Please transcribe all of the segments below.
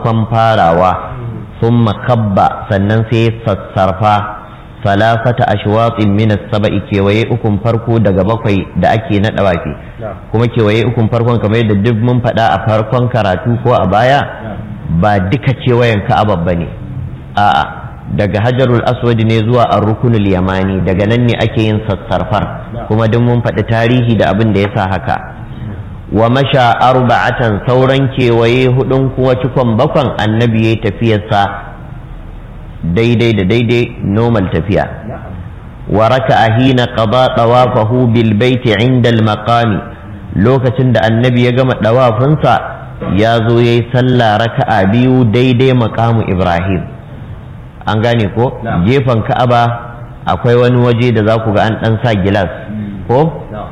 farkon farawa sun makabba sannan sai sassarfa salasata ashwatin min as-sab'i kewaye ukun farko daga bakwai da ake na dawafi kuma kewaye ukun farkon kamar yadda duk mun faɗa a farkon karatu ko a baya ba duka kewayen ka'aba bane a'a daga hajarul aswad ne zuwa ar-rukunul yamani daga nan ne ake yin sassarfar kuma duk mun faɗi tarihi da abin da yasa haka wa masha arba'atan sauran kewaye hudun kuwa cikon bakwan annabi ya tafiyarsa daidai da daidai normal tafiya wa raka hina qada tawafahu bil baiti inda al maqami lokacin da annabi ya gama dawafinsa ya zo yayi sallah raka'a biyu daidai maqamu ibrahim an gane ko gefen ka'aba akwai wani waje da za ku ga an dan sa gilas ko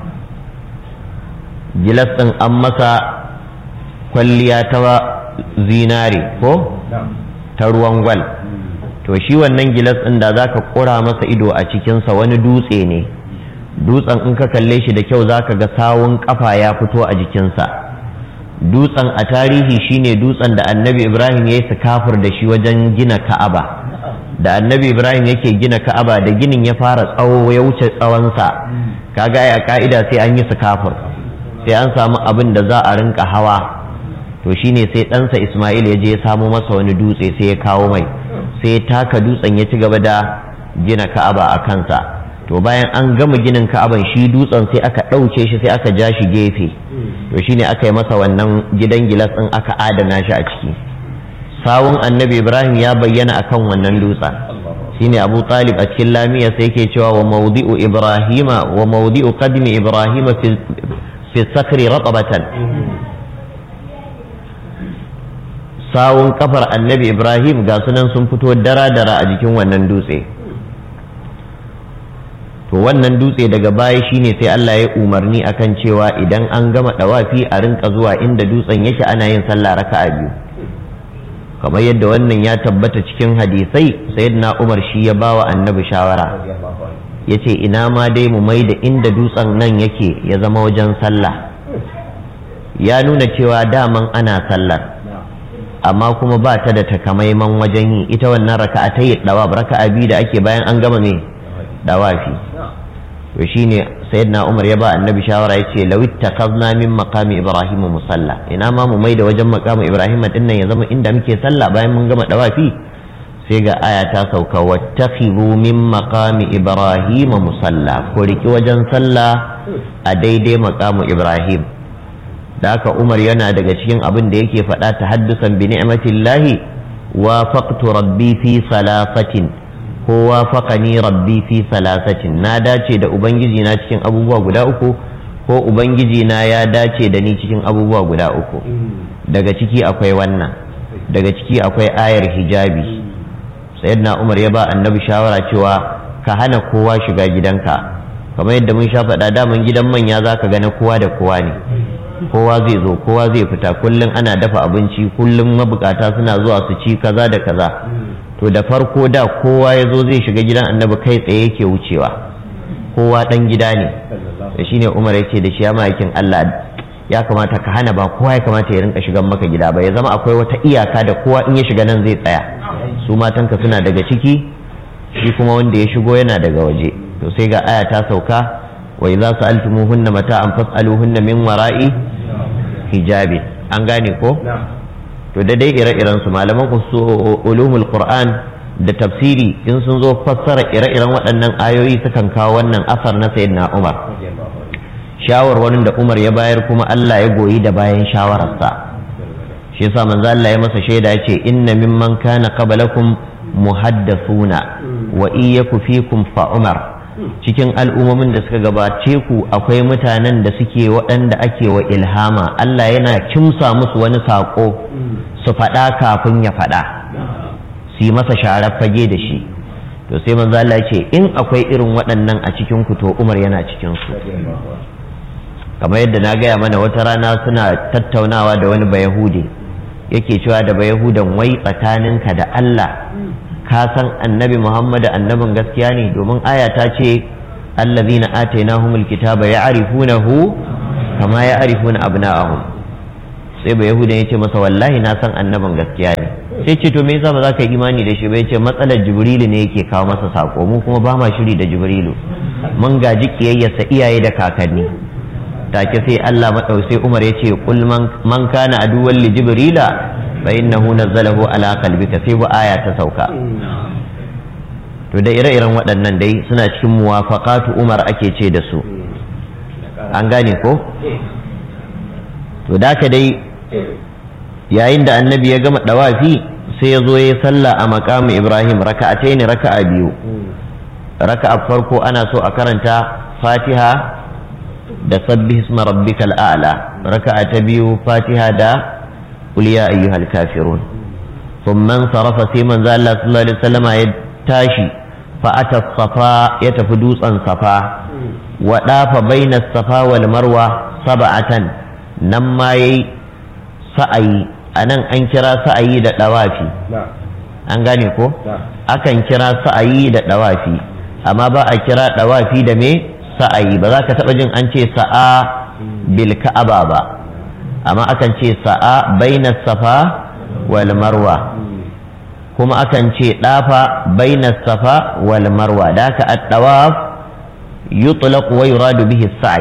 gilas ɗin an masa kwalliya ta zinare ko ta ruwan gwal to shi wannan gilas ɗin da za ka ƙura masa ido a cikinsa wani dutse ne dutsen in ka kalle shi da kyau za ka ga sawun ƙafa ya fito a jikinsa dutsen a tarihi shine dutsen da annabi ibrahim ya yi kafir da shi wajen gina ka'aba da annabi ibrahim yake gina ka'aba da ginin ya fara tsawo ya wuce tsawonsa kaga a ka'ida sai an yi kafir sai an samu abin da za a rinka hawa to shine sai ɗansa ismail ya je ya samo masa wani dutse sai ya kawo mai sai ya taka dutsen ya ci gaba da gina ka'aba a kansa to bayan an gama ginin ka'aban shi dutsen sai aka ɗauke shi sai aka ja shi gefe to shine aka yi masa wannan gidan gilas ɗin aka adana shi a ciki sawun annabi ibrahim ya bayyana akan wannan dutsen shine abu talib a cikin lamiya sai yake cewa wa maudi'u ibrahima wa maudi'u qadmi ibrahima fi sakri ratabatan sawun kafar annabi ibrahim ga sunan sun fito dara-dara a jikin wannan dutse to wannan dutse daga baya shine sai Allah ya umarni akan cewa idan an gama dawafi a rinka zuwa inda dutsen yake ana yin sallah raka'a biyu kamar yadda wannan ya tabbata cikin hadisai sayyidina Umar shi ya bawa annabi shawara yace ina ma dai mu mai da inda dutsen nan yake ya zama wajen sallah ya nuna cewa daman ana sallar amma kuma ba ta da takamaiman wajen yi ita wannan raka'a ta yi dawa raka'a biyu da ake bayan an gama me dawafi to shine sayyidina Umar ya ba annabi shawara yace law ittakhadna min maqami ibrahim musalla ina ma mu mai da wajen maqami ibrahim din nan ya zama inda muke sallah bayan mun gama dawafi sai ga aya ta sauka wattakhidhu min maqami ibrahim musalla ko riki wajen sallah a daidai maqamu ibrahim da haka umar yana daga cikin abin da yake faɗa ta haddusan bi ni'matillahi wa faqtu rabbi fi salasatin ko wa faqani rabbi fi salasatin na dace da ubangiji na cikin abubuwa guda uku ko ubangiji na ya dace da ni cikin abubuwa guda uku daga ciki akwai wannan daga ciki akwai ayar hijabi sayyidina umar ya ba annabi shawara cewa ka hana kowa shiga gidanka kamar yadda mun sha faɗa daman gidan manya zaka ga na kowa da kowa ne kowa zai zo kowa zai fita kullum ana dafa abinci kullum mabukata suna zuwa su ci kaza da kaza to da farko da kowa ya zo zai shiga gidan annabi kai tsaye yake wucewa kowa dan gida ne da shine umar ya ce da shi ya ma'aikin allah ya kamata ka hana ba kowa ya kamata ya rinka shigan maka gida ba ya zama akwai wata iyaka da kowa in ya shiga nan zai tsaya su matanka suna daga ciki shi kuma wanda ya shigo yana daga waje to sai ga aya ta sauka wa idza sa'altumuhunna mata'an fas'aluhunna min wara'i hijabi an gane ko to da dai ire-iren su malaman su ulumul qur'an da tafsiri in sun zo fassara ire-iren waɗannan ayoyi sukan kawo wannan asar na sayyidina Umar shawarwarin da Umar ya bayar kuma Allah ya goyi da bayan shawararsa shi yasa manzo Allah ya masa shaida ya ce inna mimman kana qablakum muhaddathuna wa iyyaku fikum fa Umar cikin al'ummomin da suka gabace ku akwai mutanen da suke waɗanda ake wa ilhama Allah yana kimsa musu wani saƙo su faɗa kafin ya faɗa su yi masa sharar fage da shi to sai manzo Allah ce in akwai irin waɗannan a cikin ku to Umar yana cikin su kamar yadda na gaya mana wata rana suna tattaunawa da wani bayahudi yake cewa da bayahudan wai tsakaninka da Allah ka san annabi Muhammad annabin gaskiya ne domin aya ta ce allazina atainahumul kitaba ya'rifunahu kama ya'rifuna abna'ahum sai ba yahudan ya ce masa wallahi na san annabin gaskiya ne sai ce to me yasa ba za ka yi imani da shi ba yace matsalar jibrilu ne yake kawo masa sako mu kuma ba ma shiri da jibrilu mun gaji kiyayyarsa iyaye da kakanni take sai Allah madau sai Umar ya ce kul man kana aduwwan li jibrila fa innahu nazzalahu ala qalbika sai bu aya ta sauka to da ire-iren waɗannan dai suna cikin muwafaqatu Umar ake ce da su an gane ko to da ka dai yayin da annabi ya gama dawafi sai ya zo ya sallah a makamu ibrahim raka'atai ne raka'a biyu raka'a farko ana so a karanta fatiha da sabbi isma rabbikal a'la raka'a ta biyu fatiha da qul ya ayyuhal kafirun thumma sarafa sai manzo Allah sallallahu alaihi wasallam ya tashi fa ata safa ya tafi dutsen safa wa dafa bainas safa wal marwa sab'atan nan ma yayi sa'ayi a nan an kira sa'ayi da ɗawafi an gane ko akan kira sa'ayi da ɗawafi amma ba a kira ɗawafi da me sa'ayi ba za ka taɓa jin an ce sa'a bil ka'aba ba amma akan ce sa'a baina safa wal marwa kuma akan ce ɗafa baina safa wal marwa da ka at-tawaf yutlaq wa yuradu bihi sa'i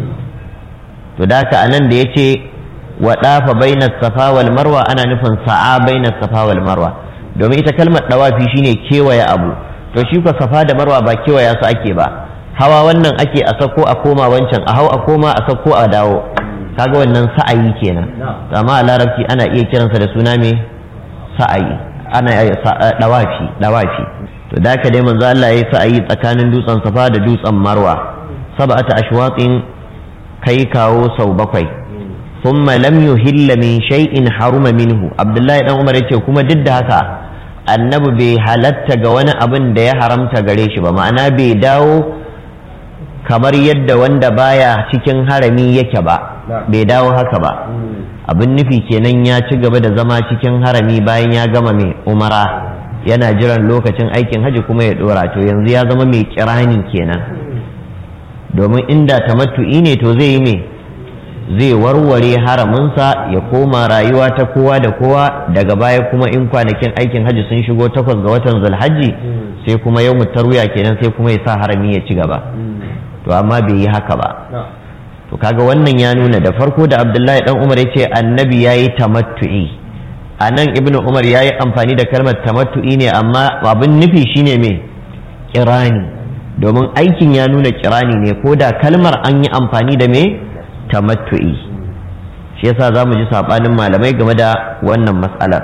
to da ka anan da yace wa dafa bainas safa wal marwa ana nufin sa'a bainas safa wal marwa domin ita kalmar dawafi shine kewaye abu to shi ko safa da marwa ba kewaya su ake ba hawa wannan ake a sako a koma wancan a hau a koma a sako a dawo kaga wannan sa'ayi kenan amma a larabci ana iya kiransa da suna me sa'ayi ana dawafi dawafi to da ka dai manzo Allah yayi sa'ayi tsakanin dutsen safa da dutsen marwa sab'ata ashwatin kai kawo sau bakwai thumma lam yuhilla min shay'in haruma minhu abdullahi dan umar yace kuma duk da haka annabi bai halatta ga wani abin da ya haramta gare shi ba ma'ana bai dawo kamar yadda wanda baya cikin harami yake ba bai dawo haka ba abin nufi kenan ya ci gaba da zama cikin harami bayan ya gama mai umara yana jiran lokacin aikin haji kuma ya dora to yanzu ya zama mai kirani kenan domin inda tamattu'i ne to zai yi mai zai warware haraminsa ya koma rayuwa ta kowa da kowa daga baya kuma in kwanakin aikin hajji sun shigo takwas ga watan zulhajji sai kuma yau tarwiya kenan sai kuma ya sa harami ya ci gaba to amma bai yi haka ba to kaga wannan ya nuna da farko da abdullahi dan umar ya ce annabi ya yi tamattu'i a nan ibnu umar ya yi amfani da kalmar tamattu'i ne amma abin nufi shine me kirani domin aikin ya nuna kirani ne ko da kalmar an yi amfani da me tamattu'i shi yasa za mu ji saɓanin malamai game da wannan matsalar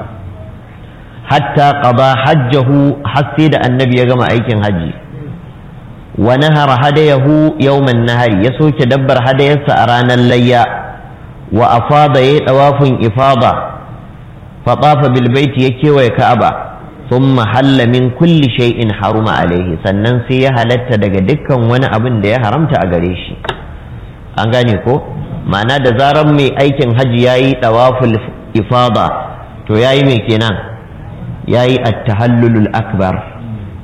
hatta qada hajjahu har sai da annabi ya gama aikin hajji wa nahara hadayahu yawman nahari ya soke dabbar hadayarsa a ranar layya wa afada yayi dawafin ifada fa tafa bil baiti ya kewaye ka'aba thumma halla min kulli shay'in haruma alaihi sannan sai ya halatta daga dukkan wani abin da ya haramta a gare shi an gane ko ma'ana da zarar mai aikin hajji ya yi ɗawaful ifada to ya yi mai kenan ya yi attahallulul akbar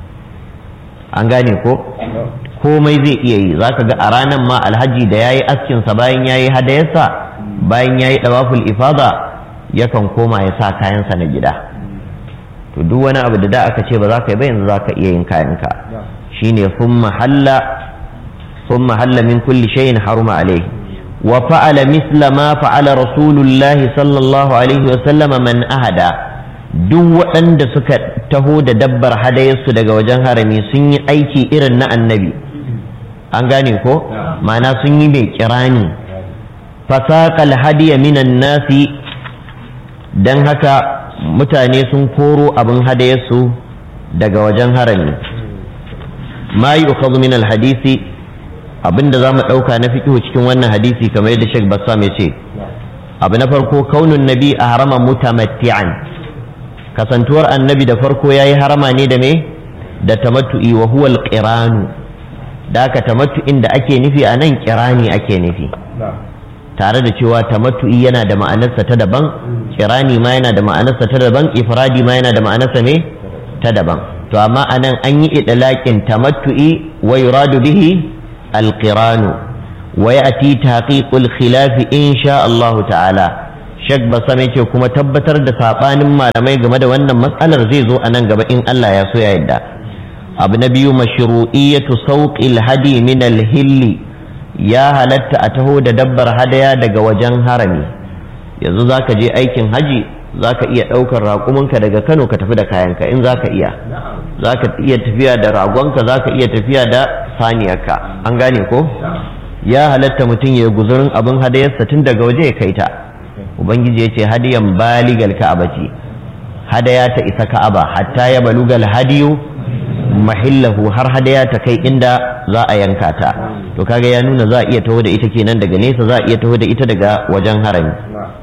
an gane ko komai zai iya yi za ka ga a ranar ma alhaji da ya yi askinsa bayan ya yi hadayarsa bayan ya yi ɗawaful ifada yakan koma ya sa kayansa na gida to duk wani abu da da aka ce ba za ka yi ba yanzu za ka iya yin kayanka shine sun mahalla ثم هل من كل شيء حرم عليه وفعل مثل ما فعل رسول الله صلى الله عليه وسلم من أهدى duk waɗanda suka taho da dabbar hadayarsu daga wajen harami sun yi aiki irin na annabi an gane ko ma'ana sun yi mai kirani fasaƙal hadiya minan nasi don haka mutane sun koro abin hadayarsu daga wajen harami ma yi min alhadisi abinda za mu ɗauka na fikihu cikin wannan hadisi kamar yadda Sheikh Bassam ya ce abu na farko kaunun nabi a harama mutamatti'an kasantuwar annabi da farko ya yi harama ne da me da tamattu'i wa huwa alqiranu da aka tamattu'in da ake nufi a nan kirani ake nufi tare da cewa tamattu'i yana da ma'anarsa ta daban kirani ma yana da ma'anarsa ta daban ifradi ma yana da ma'anarsa me ta daban to amma anan an yi idlaqin tamattu'i wa yuradu bihi القران ويأتي تحقيق الخلاف إن شاء الله تعالى shek basam yake kuma tabbatar da sabanin malamai game da wannan matsalar zai zo a nan gaba in Allah ya so ya yadda abu na biyu mashru'iyatu sauqil hadi min al-hilli ya halatta a taho da dabbar hadaya daga wajen harami yanzu zaka je aikin haji zaka iya ɗaukar raƙuminka daga Kano ka tafi da kayanka in zaka iya zaka iya tafiya da ragonka zaka iya tafiya da saniyarka an gane ko ya halatta mutum ya guzurin abin hadayarsa tun daga waje ya kai ta ubangiji ya ce hadiyan baligal ka'aba ce hadaya ta isa ka'aba hatta ya balugal hadiyu mahillahu har hadaya ta kai inda za a yanka ta to kaga ya nuna za a iya taho da ita kenan daga nesa za a iya taho da ita daga wajen harami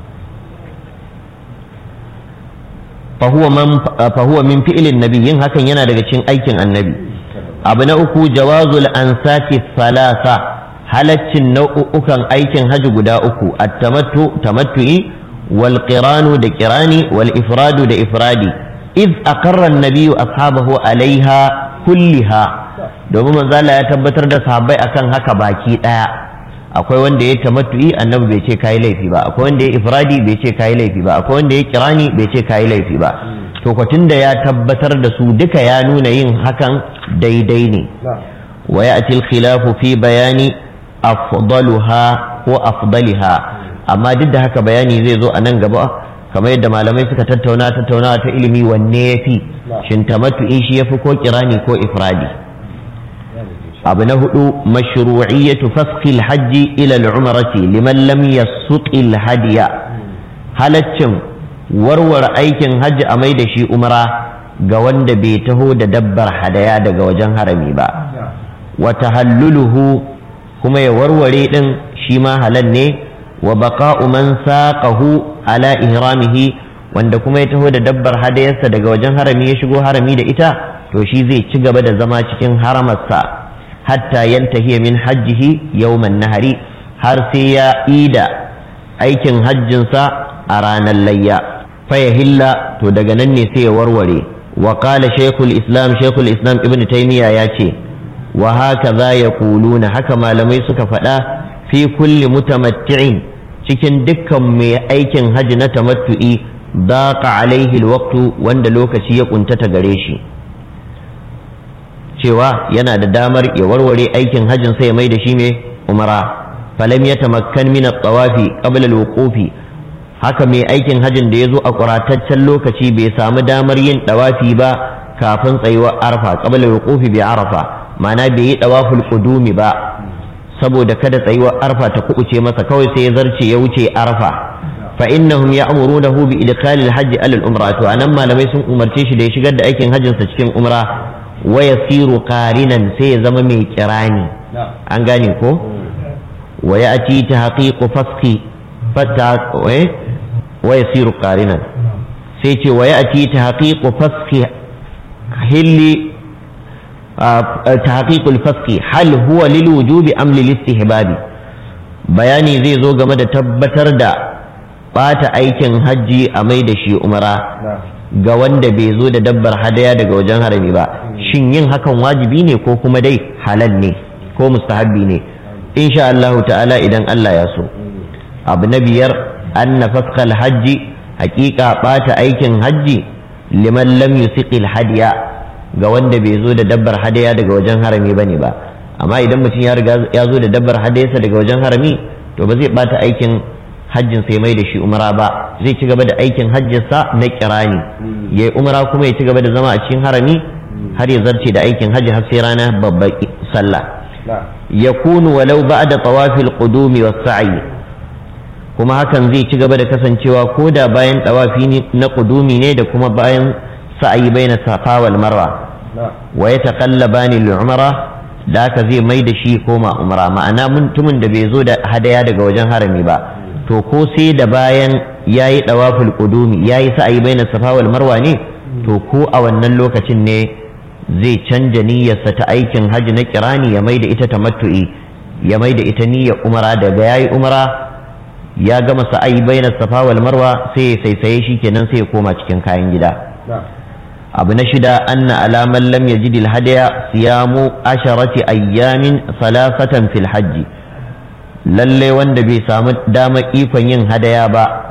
fahuwa min fi'ilin nabi yin hakan yana daga cikin aikin annabi abu na uku jawazul ansaki salasa halaccin nau'ukan aikin haji guda uku at-tamattu tamattu'i wal qiranu da qirani wal ifradu da ifradi iz aqarra an-nabiyyu ashabahu alaiha kulliha domin manzo Allah ya tabbatar da sahabbai akan haka baki daya akwai wanda ya tamattu'i annabi bai ce kai laifi ba akwai wanda ya ifradi bai ce kai laifi ba akwai wanda ya qirani bai ce kai laifi ba to kwatin da ya tabbatar da su duka ya nuna yin hakan daidai ne wa ya'ti al-khilafu fi bayani afdaluha ko afdaliha amma duk da haka bayani zai zo a nan gaba kamar yadda malamai suka tattauna tattaunawa ta ilimi wanne ya fi shin tamattu'i shi ya fi ko kirani ko ifradi abu na hudu mashru'iyyatu fasqil hajji ila al-umrati liman lam yasuqil hadiya halaccin warware aikin hajji a mai da shi umra ga wanda bai taho da dabbar hadaya daga wajen harami ba wa tahalluluhu kuma ya warware din shi ma halal ne wa baqa'u man saqahu ala ihramihi wanda kuma ya taho da dabbar hadayarsa daga wajen harami ya shigo harami da ita to shi zai ci gaba da zama cikin haramarsa hatta yantahiya min hajjihi yawman nahari har sai ya ida aikin hajjinsa a ranar layya faya hilla to daga nan ne sai ya warware wa qala shaykhul islam shaykhul islam ibnu taymiya ya ce wa haka za ya kuluna haka malamai suka faɗa fi kulli mutamatti'in cikin dukkan mai aikin hajji na tamattu'i daqa alaihi alwaqtu wanda lokaci ya kuntata gare shi cewa yana da damar ya warware aikin hajjin sai ya mai da shi mai umara falam ya tamakkan min at-tawafi qabla al-wuqufi haka mai aikin hajjin da ya zo a ƙurataccen lokaci bai samu damar yin ɗawafi ba kafin tsayuwar arfa qabla al-wuqufi bi arafa ma'ana bai yi ɗawaful qudumi ba saboda kada tsayuwar arfa ta kubuce masa kawai sai ya zarce ya wuce arfa fa innahum ya'murunahu bi idkhali al-hajj ala al-umra to anan malamai sun umarce shi da ya shigar da aikin hajjin sa cikin umra wa yasiru qarinan sai ya zama mai kirani an gane ko wa ya'ti tahqiqu fasqi fata wa yasiru qarinan sai ce wa ya'ti tahqiqu fasqi hilli tahqiqul fasqi hal huwa lil wujubi am lil istihbabi bayani zai zo game da tabbatar da bata aikin hajji a mai da shi umara ga wanda bai zo da dabbar hadaya daga wajen harami ba shin yin hakan wajibi ne ko kuma dai halal ne ko mustahabbi ne insha Allah ta'ala idan Allah ya so abu na biyar anna fasqal hajji haƙiƙa ɓata aikin hajji liman lam yusiqil hadiya ga wanda bai zo da dabbar hadaya daga wajen harami bane ba amma idan mutum ya riga ya zo da dabbar hadayarsa daga wajen harami to ba zai ɓata aikin hajjin sai mai da shi umra ba zai ci gaba da aikin hajjinsa na kirani ya yi umra kuma ya ci gaba da zama a cikin harami har ya zarce da aikin hajji har sai rana babbar sallah yakunu walau ba'da tawafil qudumi was sa'i kuma hakan zai ci gaba da kasancewa ko da bayan tawafi na qudumi ne da kuma bayan sa'ayi baina safa wal marwa wa yataqallabani lil umra da haka zai mai da shi koma umra ma'ana mutumin da bai zo da hadaya daga wajen harami ba to ko sai da bayan yayi tawaful qudumi yayi sa'ayi baina safa wal marwa ne to ko a wannan lokacin ne zai canja niyyarsa ta aikin hajji na kirani ya mai da ita tamattu'i ya mai da ita niyyar umara daga yayi umara ya gama sa'ayi bainas safa wal marwa sai ya saisaye shi kenan sai ya koma cikin kayan gida abu na shida anna alaman lam yajidil hadaya siyamu asharati ayyamin salasatan fil hajji lalle wanda bai samu damar ikon yin hadaya ba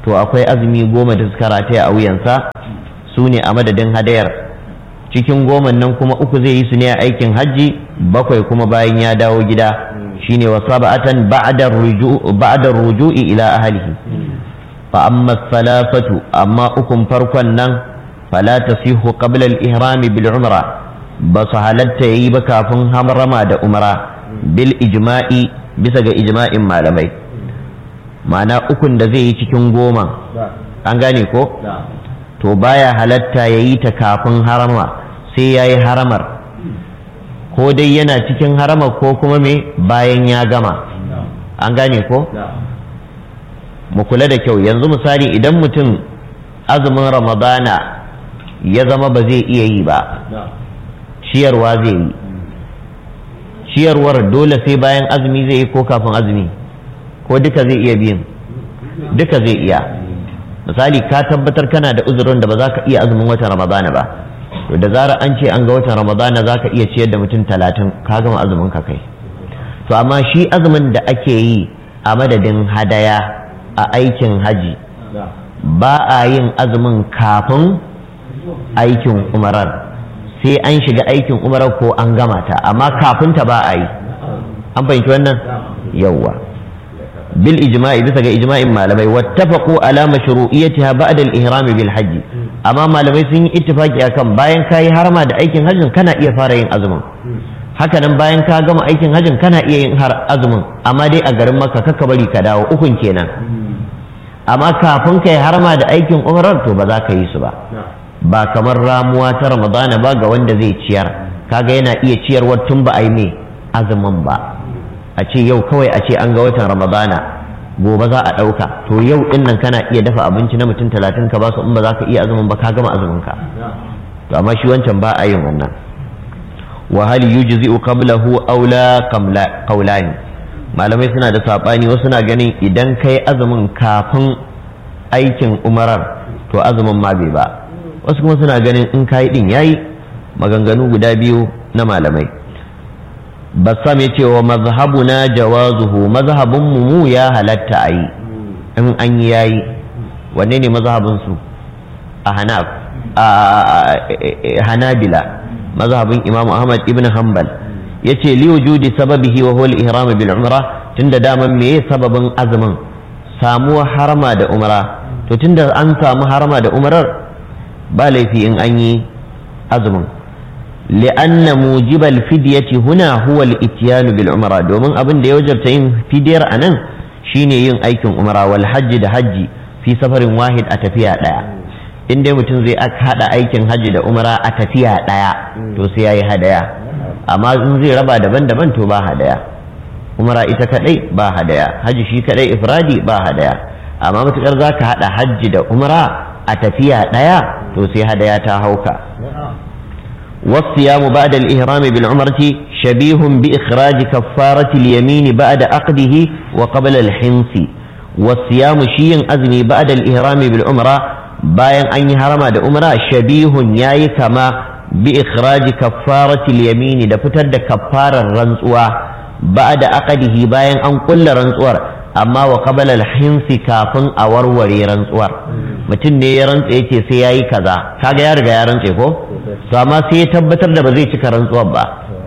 to akwai azumi goma da suka rataya a wuyansa su ne a madadin hadayar cikin goman nan kuma uku zai yi su ne a aikin hajji bakwai kuma bayan ya dawo gida shine wa sab'atan ba'da ruju'i ila ahlihi fa amma salafatu amma ukun farkon nan fala tasihu qabla al-ihram bil umra ba su halatta yayi ba kafin harama da umra bil ijma'i bisa ga ijma'in malamai ma'ana ukun da zai yi cikin goma an gane ko to baya halatta yayi ta kafin harama sai yayi haramar ko dai yana cikin haramar ko kuma me bayan ya gama an gane ko mu kula da kyau yanzu misali idan mutum azumin ramadana ya zama ba zai iya yi ba ciyarwa zai yi ciyarwar dole sai bayan azumi zai yi ko kafin azumi ko duka zai iya biyan duka zai iya misali ka tabbatar kana da uzurin da ba za ka iya azumin watan ramadana ba to da zarar an ce an ga watan ramadana za ka iya ciyar da mutum talatin ka gama azumin ka kai to amma shi azumin da ake yi a madadin hadaya a aikin haji ba a yin azumin kafin aikin umarar sai an shiga aikin umarar ko an gama ta amma kafin ta ba a yi an fahimci wannan yawwa bil ijma'i bisa ga ijma'in malamai wattafaqu ala mashru'iyyatiha ba'da al-ihram bil hajj amma malamai sun yi ittifaki akan bayan kayi harama da aikin hajjin kana iya fara yin azumin haka nan bayan ka gama aikin hajjin kana iya yin har azumin amma dai a garin makka kakka bari ka dawo ukun kenan amma kafin kai harama da aikin umrar to ba za ka yi su ba ba kamar ramuwa ta ramadana ba ga wanda zai ciyar kaga yana iya ciyarwar tun ba a yi mai azumin ba a ce yau kawai a ce an ga watan ramadana gobe za a ɗauka to yau ɗin nan kana iya dafa abinci na mutum talatin ka ba su in ba za ka iya azumin ba ka gama azumin ka to amma shi wancan ba a yin wannan wa hal yujzi'u qablahu aw la qawlani malamai suna da sabani wasu na ganin idan kai azumin kafin aikin umarar to azumin ma bai ba wasu kuma suna ganin in kayi din yayi maganganu guda biyu na malamai bassam ya ce wa mazhabuna jawazuhu mazhabin mu ya halatta a yi in an yi yayi wanne ne mazhabin su a hanaf a hanabila mazhabin imam ahmad ibn hanbal yace li wujudi sababihi wa huwa al-ihram bil umra tunda daman meye sababin azumin samuwa harama da umra to tunda an samu harama da umrar ba laifi in an yi azumin li'anna mujibal fidyati huna huwa al-ityan bil umra domin abin da ya wajabta yin fidiyar anan shine yin aikin umra wal hajji da hajji fi safarin wahid a tafiya daya in dai mutum zai aka hada aikin hajji da umra a tafiya daya to sai yayi hadaya amma in zai raba daban-daban to ba hadaya umra ita kadai ba hadaya hajji shi kadai ifradi ba hadaya amma matukar zaka hada hajji da umra a tafiya ɗaya to sai hadaya ta hauka والصيام بعد الإهرام بالعمرة شبيه بإخراج كفارة اليمين بعد عقده وقبل الحنث والصيام شيء أزمي بعد الإهرام بالعمرة bayan an yi harama da umra shabihun yayi kama bi ikhraji kaffaratil yamini da fitar da kaffarar rantsuwa ba'da aqdihi bayan an kulla rantsuwar amma wa qabala al-hinsi kafin a warware rantsuwar mutum ne ya rantsa yace sai yayi kaza kaga ya riga ya rantse ko to amma sai ya tabbatar da ba zai cika rantsuwar ba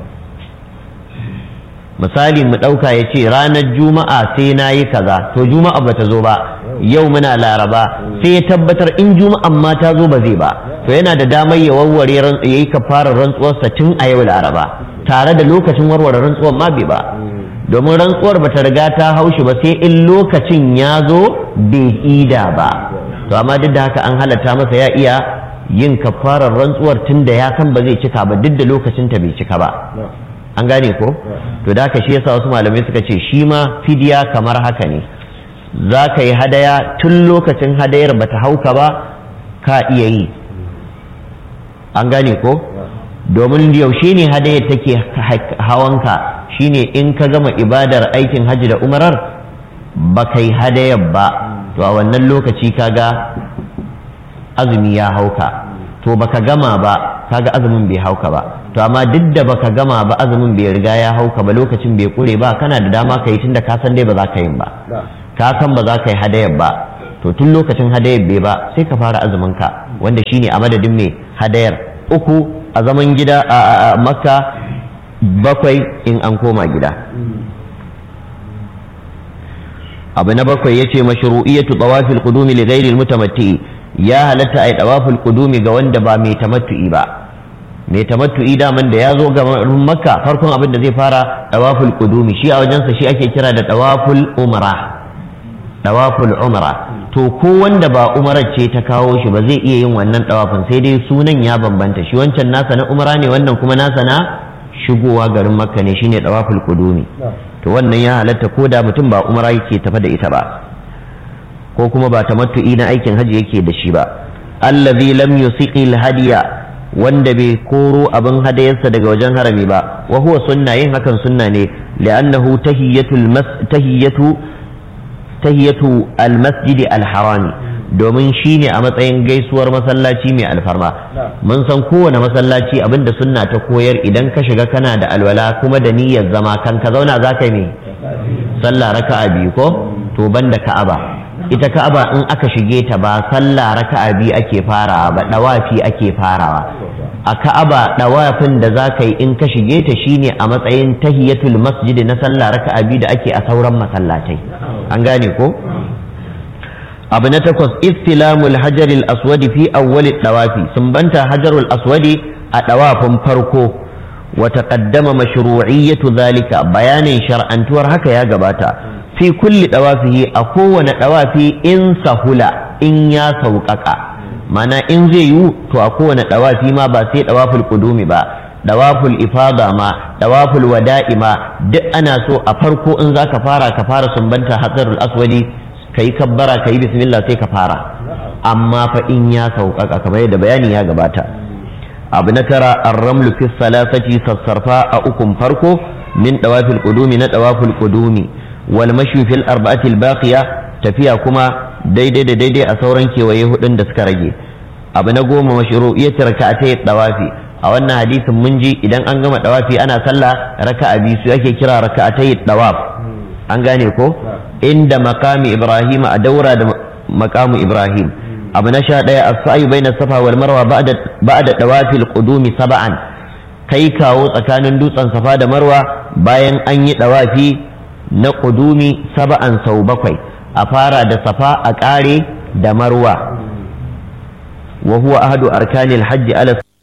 misali mu ɗauka ya ce ranar juma'a sai na yi kaza to juma'a ba ta zo ba yau muna laraba sai ya tabbatar in juma'an ma ta zo ba zai ba to yana da damar ya warware ya yi kafarar rantsuwarsa tun a yau laraba tare da lokacin warware rantsuwar ma bai ba domin rantsuwar bata riga ta haushi ba sai in lokacin ya zo bai ida ba to amma duk da haka an halatta masa ya iya yin kafarar rantsuwar tun da ya san ba zai cika ba duk da lokacin ta bai cika ba an gane ko to da haka shi yasa wasu malamai suka ce shi ma fidiya kamar haka ne za ka yi hadaya tun lokacin hadayar bata hauka ba ka iya yi an gane ko domin yaushe ne hadayar take hawanka shine in ka gama ibadar aikin hajji da umarar ba ka yi hadayar ba to a wannan lokaci kaga azumi ya hauka to baka gama ba kaga azumin bai hauka ba to amma duk da baka gama ba azumin bai riga ya hauka ba lokacin bai kure ba kana da dama ka yi tunda ka san dai ba za ka yi ba ka san ba za ka yi hadayar ba to to tun lokacin hadayar bai ba sai ka fara azumin ka wanda shine a madadin mai hadayar uku a zaman gida a makka bakwai in an koma gida abu na bakwai yace mashru'iyatu tawafil qudumi li ghairi al-mutamatti ya halatta ai tawaful qudumi ga wanda ba mai tamattu'i ba mai tamattu'i daman da ya zo ga makka farkon abin da zai fara tawaful qudumi shi a wajensa shi ake kira da tawaful umra tawaful umra to ko wanda ba umarar ce ta kawo shi ba zai iya yin wannan tawafin sai dai sunan ya bambanta shi wancan nasa na umra ne wannan kuma nasa na shigowa garin makka ne shine tawaful qudumi to wannan ya halatta ko da mutum ba umra yake tafa da ita ba ko kuma ba tamattu'i na aikin haji yake da shi ba allazi lam yusiqil hadiya wanda bai koro abin hadayarsa daga wajen harami ba wa huwa sunna yin hakan sunna ne li'annahu tahiyatul mas tahiyatu tahiyatu almasjidi alharami domin shine a matsayin gaisuwar masallaci mai alfarma mun san kowane masallaci abinda sunna ta koyar idan ka shiga kana da alwala kuma da niyyar zama kan ka zauna za ka me sallah raka'a biyu ko to banda ka'aba ita ka'aba in aka shige ta ba sallah raka'a biyu ake farawa ba dawafi ake farawa a ka'aba dawafin da za ka yi in ka shige ta shine a matsayin tahiyatul masjidi na sallah raka'a biyu da ake a sauran masallatai an gane ko abu na takwas istilamul hajaril aswadi fi awwali dawafi sumbanta hajarul aswadi a dawafin farko wa taqaddama mashru'iyyatu zalika bayanin shar'antuwar haka ya gabata fi kulli dawafihi a kowane dawafi in sahula in ya sauƙaƙa mana in zai yiwu to a kowane dawafi ma ba sai dawaful qudumi ba dawaful ifada ma dawaful wada'i ma duk ana so a farko in zaka fara ka fara sumbanta hajarul aswadi kai kabbara kai bismillah sai ka fara amma fa in ya sauƙaƙa kamar yadda bayani ya gabata abu na tara arramlu fi salasati sassarfa a ukun farko min dawafil qudumi na dawaful qudumi wal mashu fil arba'ati al baqiya tafiya kuma daidai da daidai a sauran kewaye hudun da suka rage abu na goma mashru'iyyat raka'atay dawafi a wannan hadisin mun ji idan an gama dawafi ana sallah raka'a biyu su ake kira raka'atay dawaf an gane ko inda makami ibrahim a daura da makamu ibrahim abu na sha ɗaya as-sa'i baina safa wal marwa ba'da ba'da dawafil qudumi sab'an kai kawo tsakanin dutsen safa da marwa bayan an yi dawafi na qudumi sab'an sau bakwai a fara da safa a ƙare da marwa wa huwa ahadu arkanil hajji ala